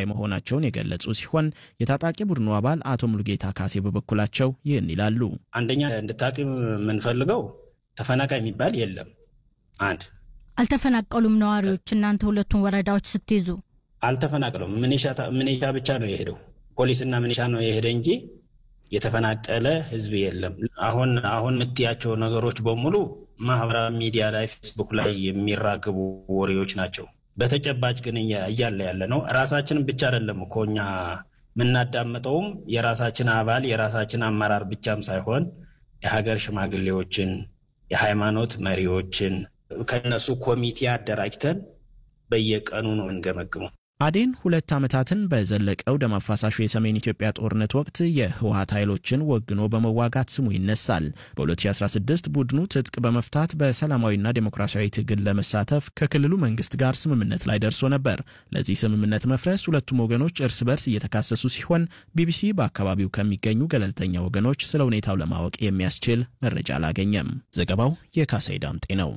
መሆናቸውን የገለጹ ሲሆን የታጣቂ ቡድኑ አባል አቶ ሙሉጌታ ካሴ በበኩላቸው ይህን ይላሉ። አንደኛ እንድታቂ የምንፈልገው ተፈናቃይ የሚባል የለም። አንድ አልተፈናቀሉም ነዋሪዎች። እናንተ ሁለቱን ወረዳዎች ስትይዙ አልተፈናቀሉም። ምኔሻ ብቻ ነው የሄደው፣ ፖሊስና ምኔሻ ነው የሄደ እንጂ የተፈናቀለ ህዝብ የለም። አሁን አሁን የምትያቸው ነገሮች በሙሉ ማህበራዊ ሚዲያ ላይ ፌስቡክ ላይ የሚራግቡ ወሬዎች ናቸው። በተጨባጭ ግን እያለ ያለ ነው። ራሳችንን ብቻ አይደለም እኮ እኛ የምናዳምጠውም የራሳችን አባል የራሳችን አመራር ብቻም ሳይሆን የሀገር ሽማግሌዎችን፣ የሃይማኖት መሪዎችን ከነሱ ኮሚቴ አደራጅተን በየቀኑ ነው እንገመግመው። አዴን ሁለት ዓመታትን በዘለቀው ደም አፋሳሹ የሰሜን ኢትዮጵያ ጦርነት ወቅት የህወሀት ኃይሎችን ወግኖ በመዋጋት ስሙ ይነሳል። በ2016 ቡድኑ ትጥቅ በመፍታት በሰላማዊና ዴሞክራሲያዊ ትግል ለመሳተፍ ከክልሉ መንግስት ጋር ስምምነት ላይ ደርሶ ነበር። ለዚህ ስምምነት መፍረስ ሁለቱም ወገኖች እርስ በርስ እየተካሰሱ ሲሆን ቢቢሲ በአካባቢው ከሚገኙ ገለልተኛ ወገኖች ስለ ሁኔታው ለማወቅ የሚያስችል መረጃ አላገኘም። ዘገባው የካሳይ ዳምጤ ነው።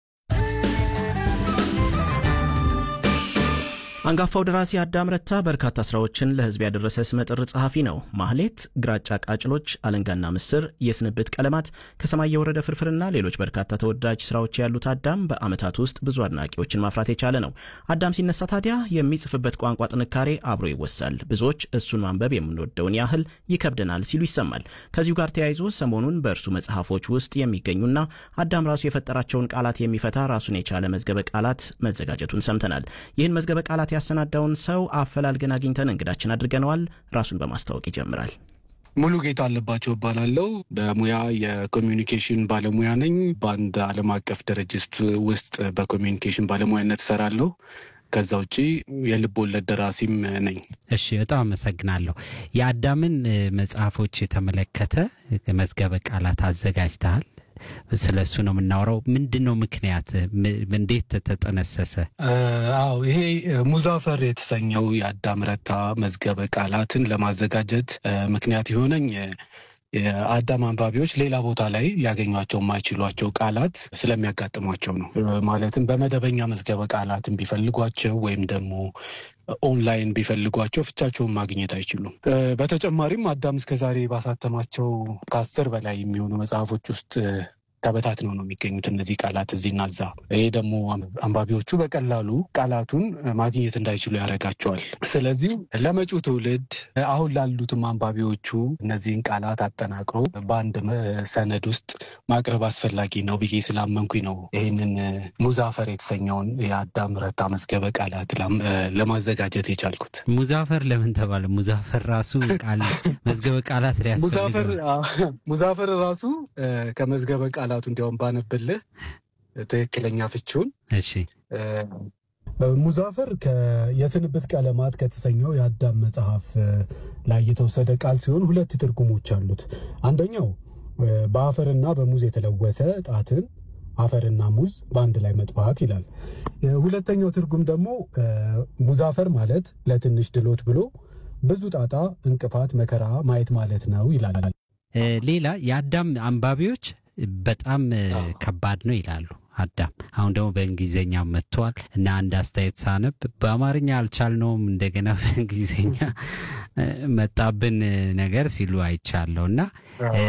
አንጋፋው ደራሲ አዳም ረታ በርካታ ስራዎችን ለህዝብ ያደረሰ ስመጥር ጸሐፊ ነው። ማህሌት፣ ግራጫ ቃጭሎች፣ አለንጋና ምስር፣ የስንብት ቀለማት፣ ከሰማይ የወረደ ፍርፍርና ሌሎች በርካታ ተወዳጅ ስራዎች ያሉት አዳም በዓመታት ውስጥ ብዙ አድናቂዎችን ማፍራት የቻለ ነው። አዳም ሲነሳ ታዲያ የሚጽፍበት ቋንቋ ጥንካሬ አብሮ ይወሳል። ብዙዎች እሱን ማንበብ የምንወደውን ያህል ይከብደናል ሲሉ ይሰማል። ከዚሁ ጋር ተያይዞ ሰሞኑን በእርሱ መጽሐፎች ውስጥ የሚገኙና አዳም ራሱ የፈጠራቸውን ቃላት የሚፈታ ራሱን የቻለ መዝገበ ቃላት መዘጋጀቱን ሰምተናል። ይህን መዝገበ ቃላት ያሰናዳውን ሰው አፈላልገን አግኝተን እንግዳችን አድርገነዋል። ራሱን በማስታወቅ ይጀምራል። ሙሉ ጌታ አለባቸው እባላለሁ። በሙያ የኮሚዩኒኬሽን ባለሙያ ነኝ። በአንድ ዓለም አቀፍ ድርጅት ውስጥ በኮሚዩኒኬሽን ባለሙያነት እሰራለሁ። ከዛ ውጪ የልብ ወለድ ደራሲም ነኝ። እሺ፣ በጣም አመሰግናለሁ። የአዳምን መጽሐፎች የተመለከተ መዝገበ ቃላት አዘጋጅተሃል። ስለ እሱ ነው የምናወራው። ምንድን ነው ምክንያት? እንዴት ተጠነሰሰ? አዎ ይሄ ሙዛፈር የተሰኘው የአዳም ረታ መዝገበ ቃላትን ለማዘጋጀት ምክንያት የሆነኝ የአዳም አንባቢዎች ሌላ ቦታ ላይ ሊያገኟቸው የማይችሏቸው ቃላት ስለሚያጋጥሟቸው ነው። ማለትም በመደበኛ መዝገበ ቃላትን ቢፈልጓቸው ወይም ደግሞ ኦንላይን ቢፈልጓቸው ፍቻቸውን ማግኘት አይችሉም። በተጨማሪም አዳም እስከዛሬ ባሳተማቸው ከአስር በላይ የሚሆኑ መጽሐፎች ውስጥ ተበታትነው ነው የሚገኙት እነዚህ ቃላት እዚህና እዛ። ይሄ ደግሞ አንባቢዎቹ በቀላሉ ቃላቱን ማግኘት እንዳይችሉ ያደርጋቸዋል። ስለዚህ ለመጪው ትውልድ አሁን ላሉትም አንባቢዎቹ እነዚህን ቃላት አጠናቅሮ በአንድ ሰነድ ውስጥ ማቅረብ አስፈላጊ ነው ብዬ ስላመንኩኝ ነው ይህንን ሙዛፈር የተሰኘውን የአዳም ረታ መዝገበ ቃላት ለማዘጋጀት የቻልኩት። ሙዛፈር ለምን ተባለ? ሙዛፈር ራሱ ቃል መዝገበ ቃላት ሊያስፈልገው ሙዛፈር ራሱ ከመዝገበ ቃላቱ እንዲያውም ባነብልህ ትክክለኛ ፍቺውን። እሺ ሙዛፈር የስንብት ቀለማት ከተሰኘው የአዳም መጽሐፍ ላይ የተወሰደ ቃል ሲሆን ሁለት ትርጉሞች አሉት። አንደኛው በአፈርና በሙዝ የተለወሰ ጣትን አፈርና ሙዝ በአንድ ላይ መጥባት ይላል። ሁለተኛው ትርጉም ደግሞ ሙዛፈር ማለት ለትንሽ ድሎት ብሎ ብዙ ጣጣ፣ እንቅፋት፣ መከራ ማየት ማለት ነው ይላል። ሌላ የአዳም አንባቢዎች በጣም ከባድ ነው ይላሉ። አዳም አሁን ደግሞ በእንግሊዝኛ መጥቷል እና አንድ አስተያየት ሳነብ በአማርኛ አልቻልነውም እንደገና በእንግሊዝኛ መጣብን ነገር ሲሉ አይቻለሁ እና